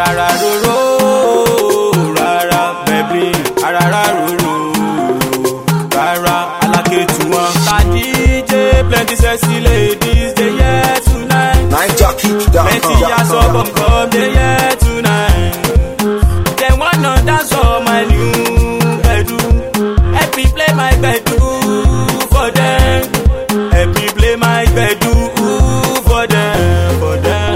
arara roro rara bẹ̀bí arara roro rara alákẹ́tù wọn. tàdíje plenty sexy ladies dey here tonight. plenty aṣọ bọ̀m̀bọ̀m dey here tonight. dem wanna dance for my new gbedu. help me play my gbedu for dem. help me play my gbedu for dem for dem.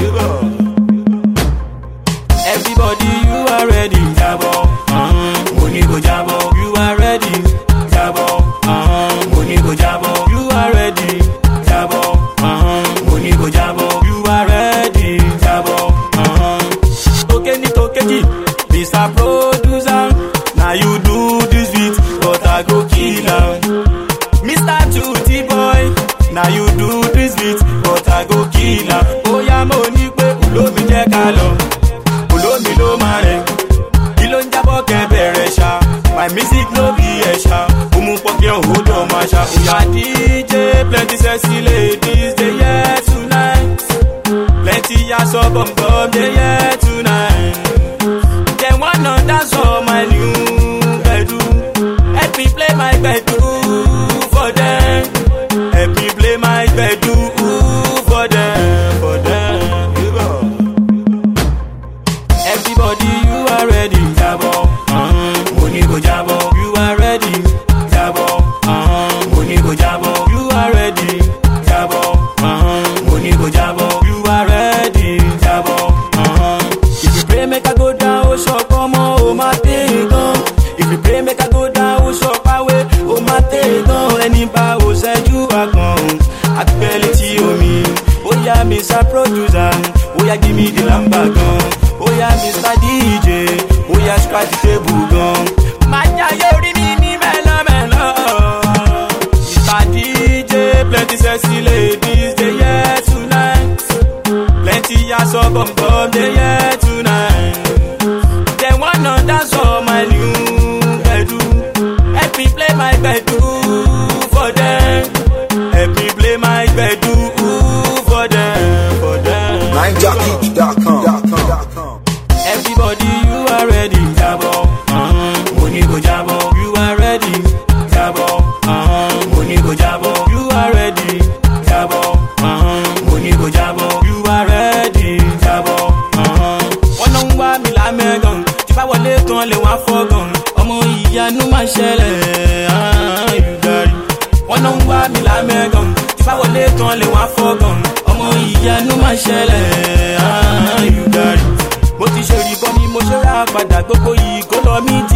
Everybody, you are ready. Jabo, uh-huh. Money go jabo. You are ready. Jabo, uh-huh. Money go jabo. You are ready. Jabo, uh-huh. Money go jabo. You are ready. Jabo, uh-huh. Tokeni tokeji, Mr. Producer. Now you do this beat, but I go kill am. Mr. Tutti boy, now you do this beat, but I go kill am. Oya mo ní pé olómi jẹ́ ká lọ olómi ló máa rẹ̀ kí ló ń jábọ̀ kẹ́ bẹ̀rẹ̀ ṣá my music no be ẹ̀ṣá òmu pọ̀kẹ́ òwò lọ máa ṣá. ìyá dj plenty sexy ladies dey here tonight plenty aṣọ bọ̀m̀bọ̀m dey here tonight dem wanna dance for my new gbedu help me play my gbedu for dem help me play my gbedu for dem for dem. Everybody, you are ready. Jabo, uh-huh. Money go jabo. You are ready. Jabo, uh-huh. Money go jabo. You are ready. Jabo, uh-huh. Money go jabo. You are ready. Jabo, uh-huh. If you pray, make I go down. Oh, shop, come on, oh, my thing, gone. If you pray, make I go down. Oh, shop, away, oh, my thing, gone. Any bar, oh, said you are gone. I tell it to you, me. Oh, yeah, Mr. Producer. Oh, yeah, give me the number, gone. Oya Mr. DJ, oya scratch the table gan. Máa jáyé orí mi ní mẹ́lọ́mẹ́lọ́. Mr. DJ, plenty sexy ladies dey here tonight. Plenty aṣọ bọ̀m̀bọ̀m dey here tonight. Dem wanna dance for my new gbedu. Help me play my gbedu for dem. Help me play my gbedu for dem. For dem. Everybody, you are ready. Jabo, uh-huh. Money go jabo. You are ready. Jabo, uh-huh. Money go jabo. You are ready. Jabo, uh-huh. Money go jabo. You are ready. Jabo, uh-huh. Wọ́n náà ń wá mi lámẹ́gàn. Tí bá wọlé tán lè wá fọ́gàn. Ọmọ ìyanu máa ṣẹlẹ̀. ah, you got it. Wọ́n náà ń wá mi lámẹ́gàn. Tí bá wọlé tán lè wá fọ́gàn. Ọmọ ìyanu máa ṣẹlẹ̀. ah, you got it mo ti ṣe ìbọn mi mo ṣe rà padà gbogbo yìí kó lọ mí